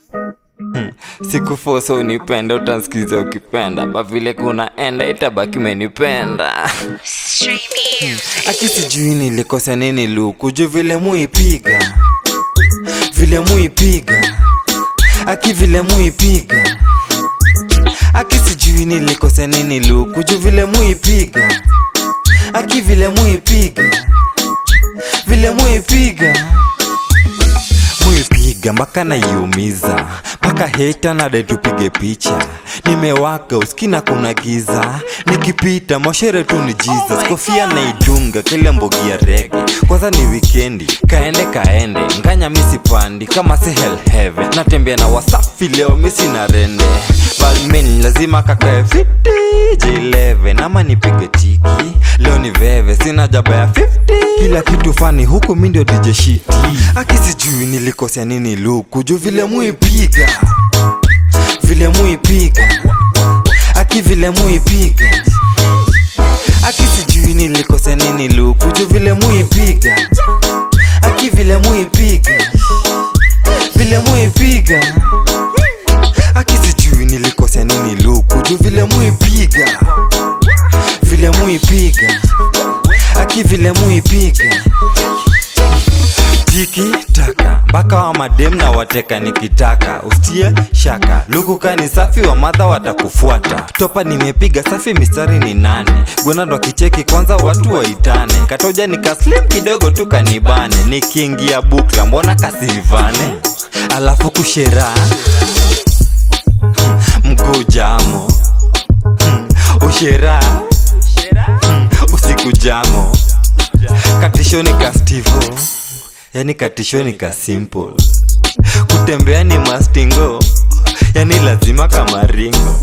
Hmm. Sikufosa unipenda, utansikiza ukipenda, ba vile kunaenda itabaki menipenda. Aki sijui nilikosa nini luku, juu vile muipiga, vile muipiga, aki vile muipiga, aki sijui nilikosa nini luku, juu vile muipiga, aki vile muipiga, vile muipiga muipiga mpaka naiumiza mpaka heta nade tupige picha nimewaka uskina kuna giza nikipita moshere tu ni jesus kofia naidunga kile mbogi ya rege kwanza ni wikendi kaende kaende nganya misipandi kama si hell heaven natembea na wasafi leo misi na rende balmin lazima kakae fiti j11 ama nipige tiki leo ni veve sina jaba ya 50 kila kitu fani huku mi ndio DJ shiti akisijui nilikosea nini luku juu vile muipiga vile muipiga aki vile muipiga akisijui nilikosea nini luku juu vile muipiga aki vile muipiga vile muipiga akisijui nilikosea nini luku juu vile muipiga vile muipiga aki vile muipiga tiki taka mpaka wa madem na wateka nikitaka ustie shaka lukuka ni safi wa madha watakufuata topa nimepiga safi mistari ni nane gwenado akicheki kwanza watu waitane katoja nikaslim kidogo tu kanibane nikiingia bukla mbona kasivane alafu kushera mgujamo ushera usiku jamo katishoni ka stivo yani katishoni ka simple kutembea ni mastingo yani lazima kama ringo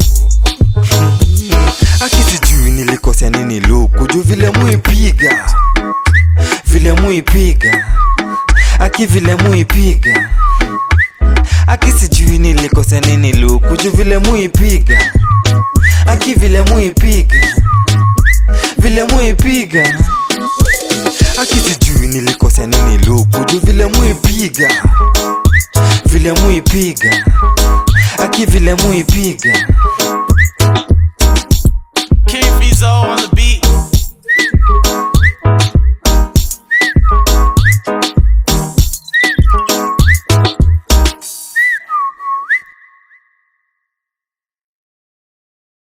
akisijui nilikosea nini luku juu vile muipiga vile muipiga aki vile muipiga akisijui nilikosea nini luku juu vile muipiga aki vile muipiga vile muipiga akisijui nilikosea nini luku juu vile muipiga vile muipiga aki vile muipiga King Fizo on the